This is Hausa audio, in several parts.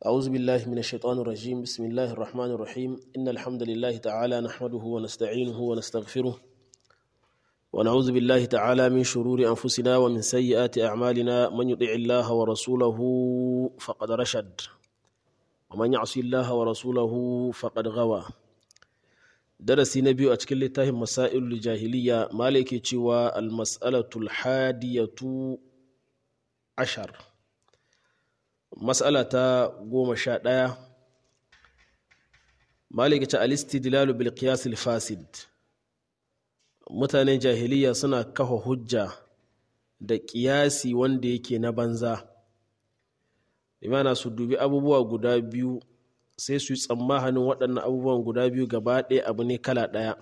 أعوذ بالله من الشيطان الرجيم بسم الله الرحمن الرحيم إن الحمد لله تعالى نحمده ونستعينه ونستغفره ونعوذ بالله تعالى من شرور أنفسنا ومن سيئات أعمالنا من يطع الله ورسوله فقد رشد ومن يعصي الله ورسوله فقد غوى درسي نبي أتكل لتهم مسائل الجاهلية مالك تشوى المسألة الحادية عشر mas'ala ta goma sha ɗaya maliki ta alistidlalu bil qiyas fasid mutanen jahiliya suna kafa hujja da ƙiyasi wanda yake na banza imana su dubi abubuwa guda biyu sai su yi tsammanin waɗannan abubuwan guda biyu gaba ɗaya abu ne kala ɗaya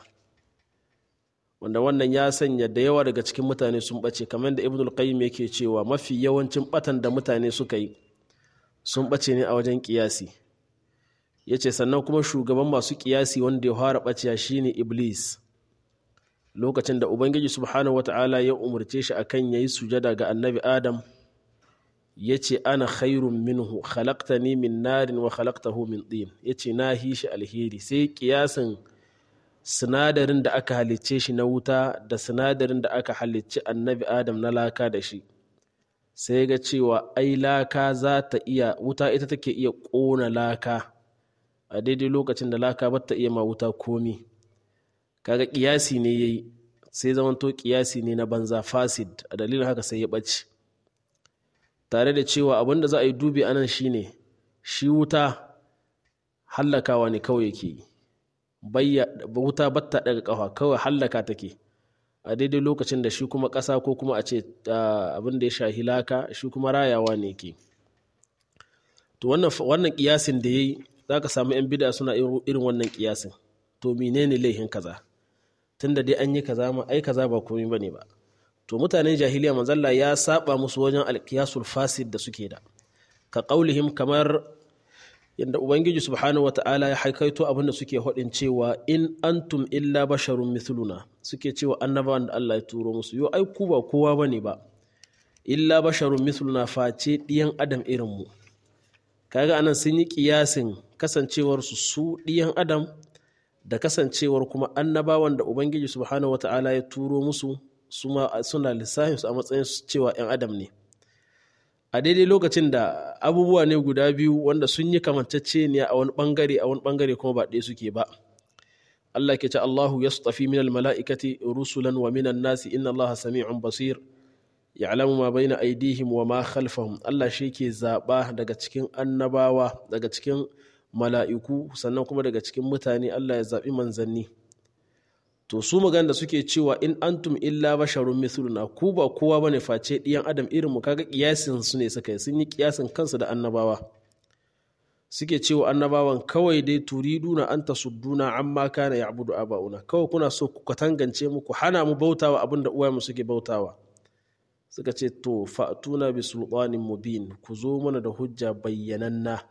wanda wannan ya sanya da yawa daga cikin mutane sun ɓace kamar da ibnul qayyim yake cewa mafi yawancin ɓatan da mutane suka yi sun ɓace ne a wajen ƙiyasi ya ce sannan kuma shugaban masu ƙiyasi wanda ya fara ɓaciya shine iblis lokacin da ubangiji subhanahu wata'ala ya umarce shi akan yayi sujada ga annabi adam ya ce ana khairun minhu khalaqtani min narin wa khalaqtahu min din ya ce na hi shi alheri sai ƙiyasin sinadarin da aka halicce shi na wuta da sinadarin da aka halicci annabi adam na laka da shi sai ga cewa ai laka za ta iya wuta ita take iya ƙona laka a daidai lokacin da laka ba ta iya ma wuta komi kaga ƙiyasi ne ya yi sai zamanto ƙiyasi ne na banza fasid a dalilin haka sai ya ɓace tare da cewa abin da za a yi dubi anan shine shi wuta hallakawa ne kawai yake wuta batta daga ƙafa kawai hallaka take a daidai lokacin da shi kuma ƙasa ko kuma a ce abin da ya shahi laka shi kuma rayawa ne ke to wannan kiyasin da ya yi za ka samu 'yan bida suna irin wannan kiyasin to menene laihin kaza tun da dai an yi kaza ma ai kaza ba komai bane ba to mutanen jahiliya manzalla ya saba musu wajen alkiyasul fasid da suke da ka qaulihim kamar yadda ubangiji subhanahu wata'ala ya haikaito abin da suke haɗin cewa in antum illa basharun mithluna suke cewa annabawan da Allah ya turo musu yo ai ku ba kowa bane ba illa basharun mithluna face ɗiyan adam irin mu kaga anan sun yi kiyasin kasancewar su su ɗiyan adam da kasancewar kuma annabawan da ubangiji subhanahu wata'ala ya turo musu suna lissafin su a matsayin cewa 'yan adam ne a daidai lokacin da abubuwa ne guda biyu wanda sun yi kamanceceniya a wani bangare a wani bangare kuma ba ɗaya suke ba Allah ke ce Allahu ya tafi minal mala'ikati rusulan wa minan nasi inna Allah sami'un basir ya'lamu ma baina aidihim wa ma khalfahum Allah shi ke zaɓa daga cikin annabawa daga cikin mala'iku sannan kuma daga cikin mutane Allah ya zaɓi manzanni to su magana da suke cewa in antum illa basharun mithluna ku ba kowa bane face ɗiyan adam irin mu kaga kiyasin su ne suka yi sun yi kiyasin kansu da annabawa suke cewa annabawan kawai dai turiduna an tasudduna amma kana ya'budu aba'una kawai kuna so ku katangance mu ku hana mu bautawa abinda uwayenmu suke bautawa suka ce to fa'tuna bi sultanin mubin ku zo mana da hujja bayyananna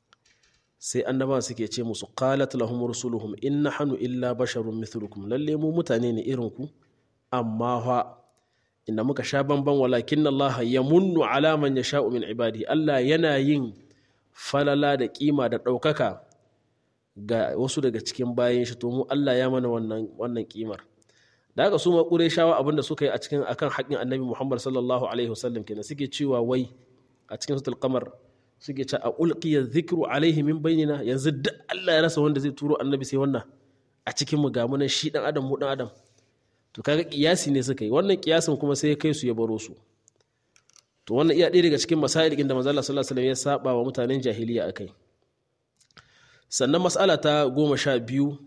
sai annabawan suke ce musu qalat lahum rusuluhum in nahnu illa basharun mithlukum lalle mu mutane ne irin ku amma fa inda muka sha bamban walakin Allah yamunnu ala man yasha'u min ibadi Allah yana yin falala da kima da ɗaukaka ga wasu daga cikin bayan shi to mu Allah ya mana wannan wannan kimar da haka su ma shawa abinda suka yi a cikin akan haƙƙin annabi Muhammad sallallahu alaihi wasallam kenan suke cewa wai a cikin suratul qamar suke ce a ulqiya dhikru alaihi min bainina yanzu duk Allah ya rasa wanda zai turo annabi sai wannan a cikin mu ga mu nan shi dan adam mu dan adam to kaga kiyasi ne suka yi wannan kiyasin kuma sai kai su ya baro su to wannan iya ɗaya daga cikin masail da manzo Allah sallallahu alaihi wasallam ya saba wa mutanen jahiliya akai sannan mas'ala ta goma sha biyu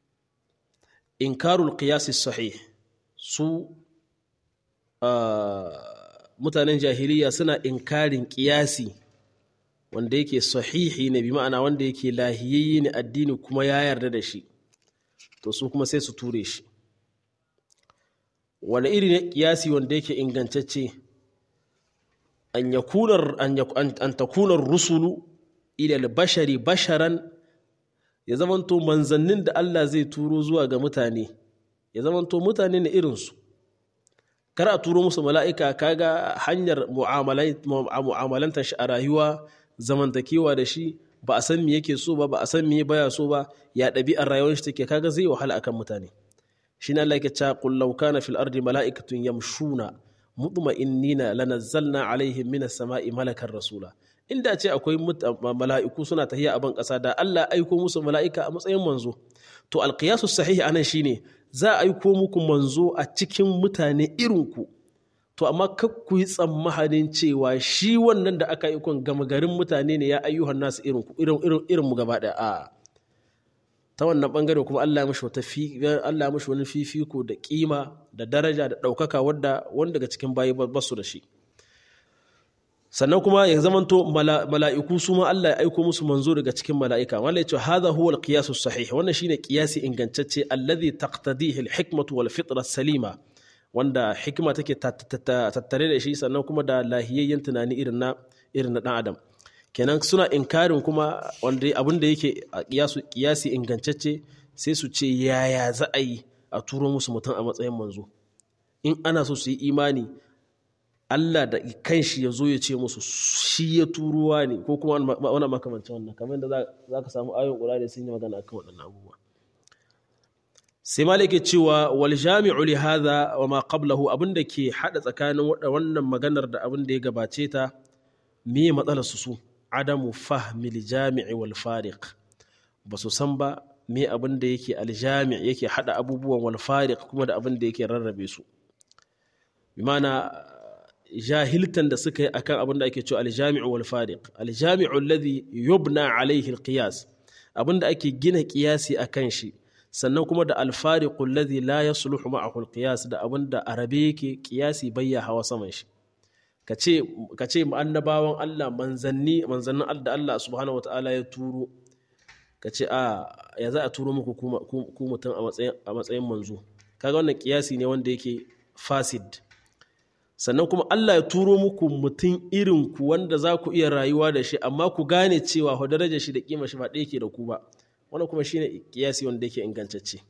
inkarul qiyasi sahih su mutanen jahiliya suna inkarin kiyasi wanda yake sahihi ne bi ma'ana wanda yake lahiyayye ne addini kuma ya yarda da shi to su kuma sai su ture shi wani iri ne kiyasi wanda yake ingantacce an an takunar rusulu ila bashari basharan ya zamanto manzannin da Allah zai turo zuwa ga mutane ya zamanto mutane ne irinsu kar a turo musu mala'ika kaga hanyar mu'amalantar shi a rayuwa zamantakewa da shi ba a san me yake so ba ba a san me baya so ba ya ɗabi'ar rayuwar shi take kaga zai wahala akan mutane shi ne Allah yake cewa qul law kana fil ardi mala'ikatun yamshuna mutma'innina lanazzalna alaihim minas sama'i malakan rasula inda ce akwai mala'iku suna tahiya a ban ƙasa da Allah aiko musu mala'ika a matsayin manzo to alqiyasu sahihi anan shine za a aiko muku manzo a cikin mutane irinku to amma ku yi tsammanin cewa shi wannan da aka yi kun gama garin mutane ne ya ayyuhan nasu irin mu gaba ɗaya a ta wannan bangare kuma Allah ya wata Allah ya wani fifiko da kima da daraja da ɗaukaka wadda wanda daga cikin bayi ba su da shi sannan kuma ya zamanto mala'iku su ma Allah ya aiko musu manzo daga cikin mala'ika wanda ya ce hadha huwa al-qiyas sahih wannan shine qiyasi ingantacce alladhi taqtadihi al-hikmatu wal fitra salima wanda hikima take tattare da shi sannan kuma da lahiyayyen tunani irin na irin na dan adam kenan suna inkarin kuma wanda abin da yake a kiyasi ingantacce sai su ce yaya za a yi a turo musu mutum a matsayin manzo in ana so su yi imani Allah da kanshi ya zo ya ce musu shi ya turuwa ne ko kuma wani makamancin wannan kamar yadda za ka samu ayon ƙura da sun yi magana akan waɗannan abubuwa sai malik ke cewa wal jami'u li hadha wa ma qablahu abinda ke hada tsakanin wannan maganar da abin da ya gabace ta me matsalar su su adamu fahmi al jami'i wal fariq ba su san ba me abin da yake al jami' yake hada abubuwan wal fariq kuma da abin da yake rarrabe su bi mana jahiltan da suka yi akan abin da ake cewa al jami'u wal fariq al jami'u alladhi yubna alayhi al qiyas abin da ake gina qiyasi akan shi sannan kuma da alfariqul ladhi la yasluhu ma'ahu alqiyas da abin da arabe yake qiyasi bayya hawa saman shi kace kace annabawan Allah manzanni manzannin Allah da Allah subhanahu wataala ya turo kace a ya za a turo muku ku mutum a matsayin a matsayin manzo kaga wannan qiyasi ne wanda yake fasid sannan kuma Allah ya turo muku mutum irin ku wanda za ku iya rayuwa da shi amma ku gane cewa ho darajar shi da kima shi ba ɗaya ke da ku ba wannan kuma shine kiyasi wanda yake ingantacce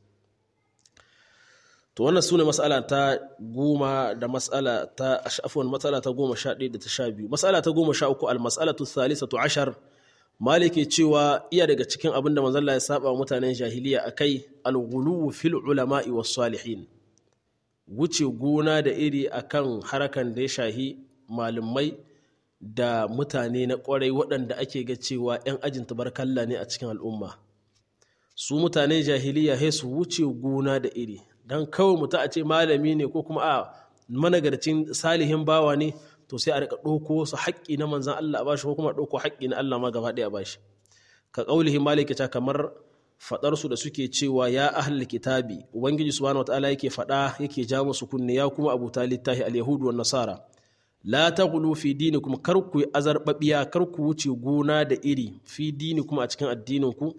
to wannan sune mas'ala ta goma da mas'ala ta afwan mas'ala ta goma sha ɗaya da ta sha biyu mas'ala ta goma sha uku al-mas'alatu thalithatu ashar maliki cewa iya daga cikin abin da manzon ya saba mutanen jahiliya akai al-ghuluw fil ulama'i was salihin wuce gona da iri akan harakan da ya shahi malumai da mutane na kwarai waɗanda ake ga cewa 'yan ajin tabarkalla ne a cikin al'umma su mutane jahiliya sai su wuce gona da iri don kawai mutu a ce malami ne ko kuma a managarcin salihin bawa ne to sai a rika ɗauko su haƙƙi na manzan Allah a bashi ko kuma ɗauko haƙƙi na Allah ma gaba ɗaya a bashi ka ƙaulihi malikita kamar faɗar su da suke cewa ya ahlul kitabi ubangiji subhanahu wataala yake faɗa yake ja musu kunne ya kuma abu littahi al-yahudu wan nasara la taghlu fi dinikum kar ku azarbabiya kar ku wuce gona da iri fi dinikum a cikin addinin ku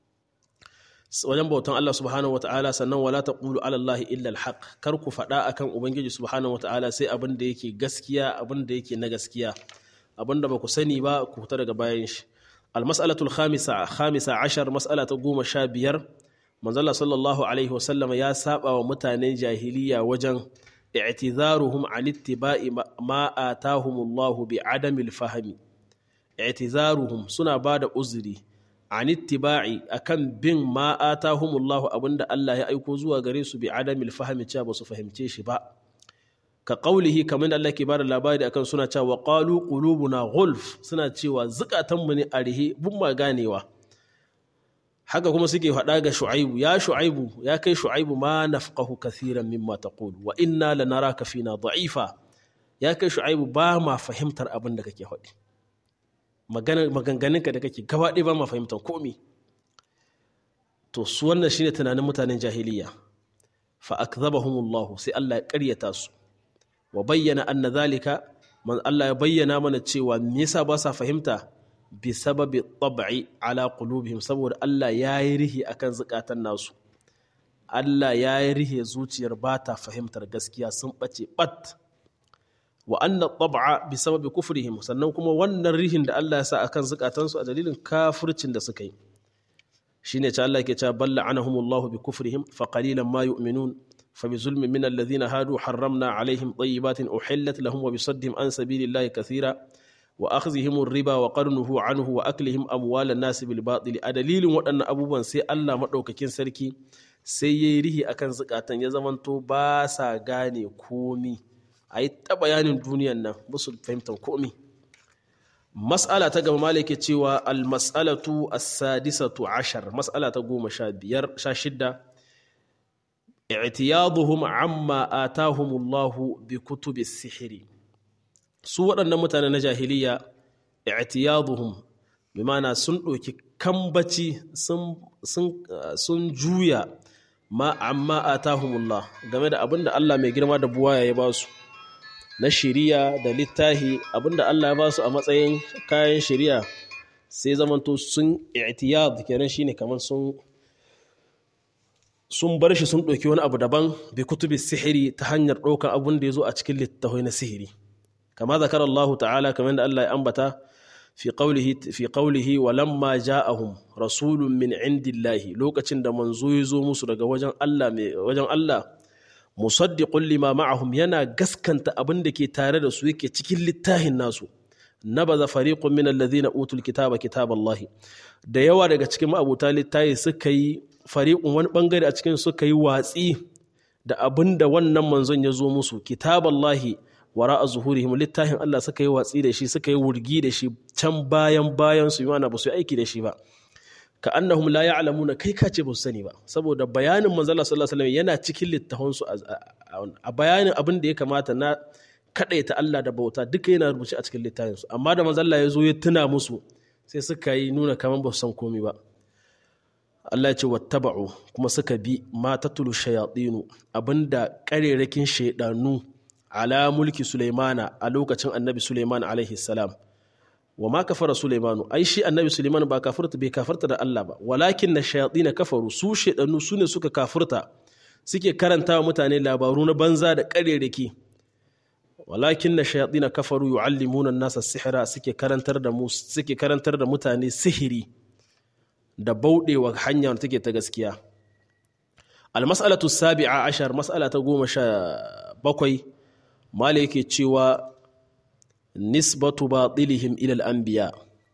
wajen bautan Allah subhanahu wata'ala sannan wala taqulu ala Allah illa alhaq kar ku faɗa akan ubangiji subhanahu wata'ala sai abin da yake gaskiya abin da yake na gaskiya abin da ba ku sani ba ku fita daga bayan shi almas'alatul khamisa khamisa ashar mas'ala ta goma sha biyar manzala sallallahu alaihi wasallam ya saba wa mutanen jahiliya wajen i'tizaruhum an ittiba'i ma atahumullahu bi adamil fahmi i'tizaruhum suna bada uzuri an ittiba'i akan bin ma atahumullahu abinda Allah ya aiko zuwa gare su bi adamil fahmi cewa ba su fahimce shi ba ka qaulihi kamar da Allah ke bada labari akan suna cewa qalu qulubuna ghulf suna cewa zukatanmu ne a rihe bun ma ganewa haka kuma suke faɗa ga shu'aibu ya shu'aibu ya kai shu'aibu ma nafqahu kathiran mimma taqulu wa inna lanaraka fina da'ifa ya kai shu'aibu ba ma fahimtar abin da kake faɗi maganganunka da kake gaba ɗaya ba ma fahimtar komi to su wannan shine tunanin mutanen jahiliya fa akzabahumullah sai Allah ya ƙaryata su wa bayyana anna zalika man Allah ya bayyana mana cewa me yasa ba sa fahimta bi sababi tab'i ala qulubihim saboda Allah ya yi rihi akan zukatan nasu Allah ya yi rihe zuciyar ba ta fahimtar gaskiya sun ɓace ɓat wa anna tab'a bi sababi kufrihim sannan kuma wannan rihin da Allah ya sa akan zukatansu a dalilin kafircin da suka yi shine ta Allah ke cewa balla anahumullahu bi kufrihim fa qalilan ma yu'minun fa bi zulmin min alladhina hadu harramna alaihim tayyibatin uhillat lahum wa bi saddihim an sabilillahi kathira wa akhdhihim riba wa qarnuhu anhu wa aklihim amwalan nas bil batil a dalilin waɗannan abubuwan sai Allah madaukakin sarki sai yayi rihi akan zukatan ya zamanto ba sa gane komi ayi ta bayanin duniyan nan ba su fahimtar komi mas'ala ta gaba malike cewa al mas'alatu as-sadisatu ashar mas'ala ta goma sha biyar sha shidda i'tiyaduhum amma atahumullahu bi kutubi sihiri su waɗannan mutane na jahiliya i'tiyaduhum bi mana sun ɗauki kambaci sun juya ma amma atahumullah game da abinda Allah mai girma da buwaya ya ba su na shiriya da littahi abinda Allah ya ba su a matsayin kayan shiriya sai zamanto sun i'tiyad kenan shine kamar sun sun bar shi sun ɗauki wani abu daban bi kutubi sihiri ta hanyar ɗaukar abun da ya zo a cikin littafai na sihiri kama zakar Allah ta'ala kamar da Allah ya ambata fi qawlihi fi qawlihi wa lamma ja'ahum rasulun min indillahi lokacin da manzo ya zo musu daga wajen Allah mai wajen Allah musaddiqun lima ma'ahum yana gaskanta abin da ke tare da su yake cikin littafin nasu nabaza fariqun min alladhina utul kitaba kitaballahi da yawa daga cikin ma'abuta littafi suka yi fariƙun wani ɓangare a cikin suka yi watsi da abin da wannan manzon ya zo musu kitaballahi wara a zuhurihim littafin Allah suka yi watsi da shi suka yi wurgi da shi can bayan bayan su yana ba su yi aiki da shi ba ka annahum la ya'lamuna kai ka ce ba su sani ba saboda bayanin manzon Allah sallallahu alaihi wasallam yana cikin littafin su a bayanin abin da ya kamata na kadaita Allah da bauta duka yana rubuce a cikin littafin su amma da manzon Allah ya zo ya tuna musu sai suka yi nuna kamar ba su san komai ba Allah ya ce wattaba'u kuma suka bi ma tatulu shayatinu abinda karerakin shaidanu ala mulki Sulaimana a lokacin Annabi Sulaiman alaihi salam wa ma kafara Sulaimanu ai shi Annabi Sulaiman ba kafirta bai kafirta da Allah ba walakin na shayatina kafaru su shaidanu su ne suka kafirta suke karanta wa mutane labaru na banza da karerake walakin na shayatina kafaru yu'allimuna an-nasa sihira suke karantar da mu suke karantar da mutane sihiri da bauɗewa hanyar take ta gaskiya almas'alatu sabi'a ashar mas'ala ta goma sha bakwai mala yake cewa nisbatu batilihim ilal anbiya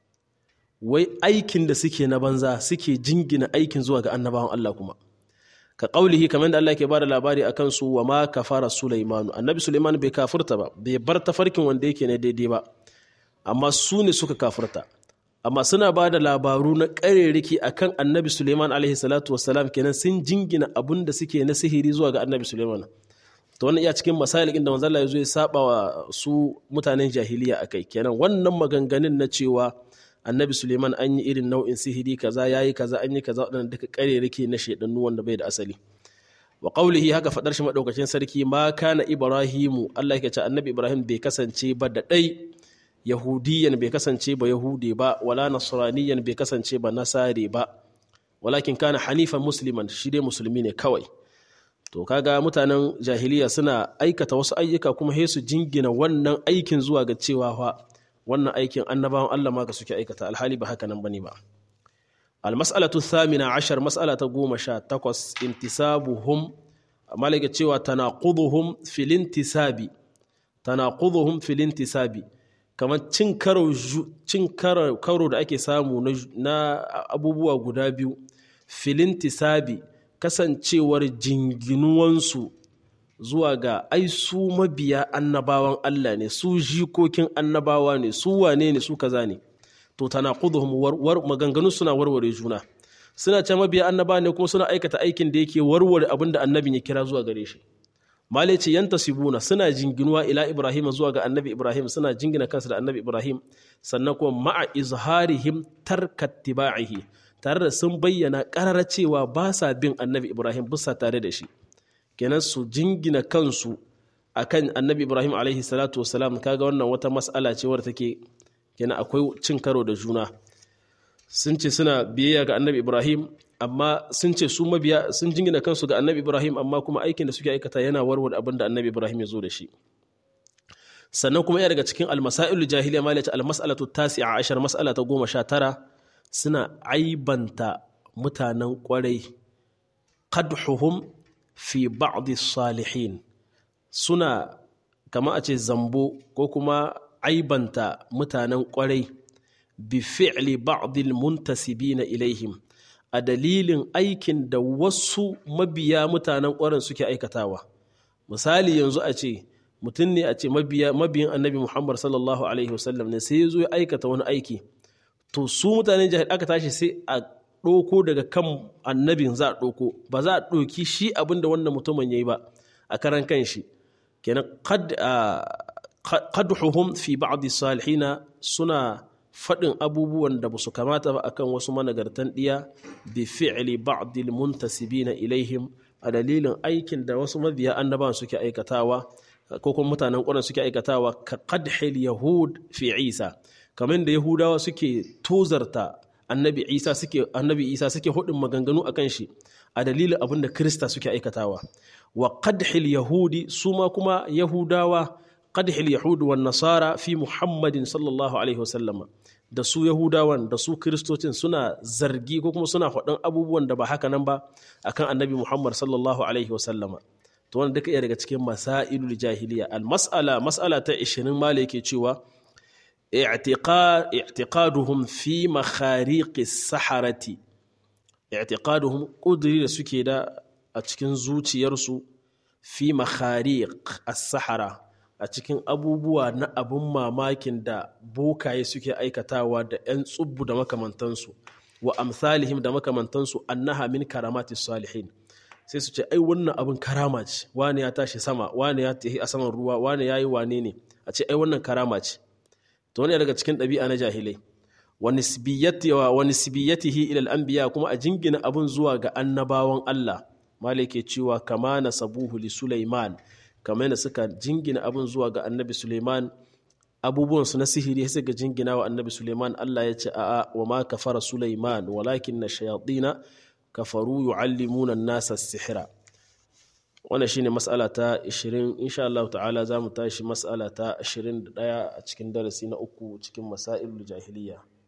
wai aikin da suke na banza suke jingina aikin zuwa ga annabawan Allah kuma ka ƙaulihi kamar da Allah ke bada labari a kansu wa ma kafara Sulaimanu annabi Sulaiman bai kafirta ba bai bar tafarkin wanda yake na daidai ba amma su ne suka kafirta amma suna ba da labaru na ƙarerriki a kan annabi suleiman alaihi salatu wasalam kenan sun jingina abun da suke na sihiri zuwa ga annabi suleiman to wannan iya cikin misali inda manzala ya zo ya saba wa su mutanen jahiliya a kai kenan wannan maganganun na cewa annabi suleiman an yi irin nau'in sihiri kaza ya yi kaza an yi kaza waɗanda duka ƙarerriki na shaidannu wanda bai da asali wa qawlihi haka fadar shi madaukakin sarki ma kana ibrahimu Allah yake ce annabi ibrahim bai kasance ba da ɗai yahudiyan bai kasance ba yahude ba wala nasraniyan bai kasance ba nasare ba walakin kana hanifan musliman shi dai musulmi ne kawai to kaga mutanen jahiliya suna aikata wasu ayyuka kuma sai su jingina wannan aikin zuwa ga cewa fa wannan aikin annabawan Allah ma ka suke aikata alhali ba haka nan bane ba almas'alatu thamina ashar mas'ala ta goma sha takwas intisabuhum malaka cewa tanaquduhum fil intisabi tanaquduhum fil intisabi kamar cin karo da ake samu na abubuwa guda biyu filin tisabi kasancewar jinginuwansu zuwa ga ai su mabiya annabawan Allah ne su jikokin annabawa ne su wane ne su kaza ne to tana war maganganu suna warware juna suna ce mabiya annaba ne kuma suna aikata aikin da yake warware abin da annabin ya kira zuwa gare shi male ce yanta sibuna suna jinginuwa ila ibrahim zuwa ga annabi ibrahim suna jingina kansu da annabi ibrahim sannan kuma ma'a izharihim tarkat tiba'ihi tare da sun bayyana karara cewa ba sa bin annabi ibrahim bisa tare da shi kenan su jingina kansu akan annabi ibrahim alaihi salatu wasalam kaga wannan wata mas'ala ce wadda take kenan akwai cin karo da juna sun ce suna biyayya ga annabi ibrahim amma sun ce su mabiya sun jingina kansu ga annabi ibrahim amma kuma aikin da suke aikata yana warware abin da annabi ibrahim ya zo da shi sannan kuma yana daga cikin almasailu jahiliya ma ce almas'alatu tasi'a ashar mas'ala ta goma sha tara suna aibanta mutanen kwarai qadhuhum fi ba'd salihin suna kama a ce zambo ko kuma aibanta mutanen kwarai bi fi'li ba'dil muntasibina ilaihim a dalilin aikin da wasu mabiya mutanen kwarin suke aikatawa misali yanzu a ce mutum ne a ce mabiyin annabi muhammad sallallahu alaihi wasallam ne sai ya zo ya aikata wani aiki to su mutanen jahil aka tashi sai a ɗauko daga kan annabin za a ɗauko ba za a ɗauki shi abin da wannan mutumin ya yi ba a karan kan shi kenan qadhuhum fi ba'd salihina suna faɗin abubuwan da ba su kamata ba akan wasu managartan ɗiya bi fi'li ba'd muntasibina ilaihim a dalilin aikin da wasu mabiya annabawan suke aikatawa ko kuma mutanen ƙwarar suke aikatawa ka qadhil yahud fi isa kamar da yahudawa suke tozarta annabi isa suke annabi isa suke hudin maganganu akan shi a dalilin abin da krista suke aikatawa wa qadhil yahudi su ma kuma yahudawa qadhil yahudi wan nasara fi muhammadin sallallahu alaihi wasallama da su yahudawan da su kristocin suna zargi ko kuma suna faɗin abubuwan da ba haka nan ba akan annabi muhammad sallallahu alaihi wasallama to wannan duka iya daga cikin masailul jahiliya al mas'ala mas'ala ta 20 mala yake cewa i'tiqaduhum fi makhariqi saharati i'tiqaduhum qudri da suke da a cikin zuciyarsu fi makhariq as-sahara a cikin abubuwa na abun mamakin da bokaye suke aikatawa da 'yan tsubbu da makamantansu wa amsalihim da makamantansu annaha min karamati salihin sai su ce ai wannan abin karama ce wane ya tashi sama wane ya tafi a saman ruwa wane ya yi wane ne a ce ai wannan karama ce to wani daga cikin ɗabi'a na jahilai wa nisbiyatihi ila al-anbiya kuma a jingina abun zuwa ga annabawan Allah malike cewa kama nasabuhu li Sulaiman kamar yadda suka jingina abun zuwa ga annabi Sulaiman abubuwan su na sihiri sai ga jingina wa annabi Sulaiman Allah ya ce a'a wa ma kafara Sulaiman walakin na shayatina kafaru yu'allimuna an-nasa as-sihra wannan shine mas'ala ta 20 insha Allah ta'ala za mu tashi mas'ala ta 21 a cikin darasi na uku cikin masailul jahiliya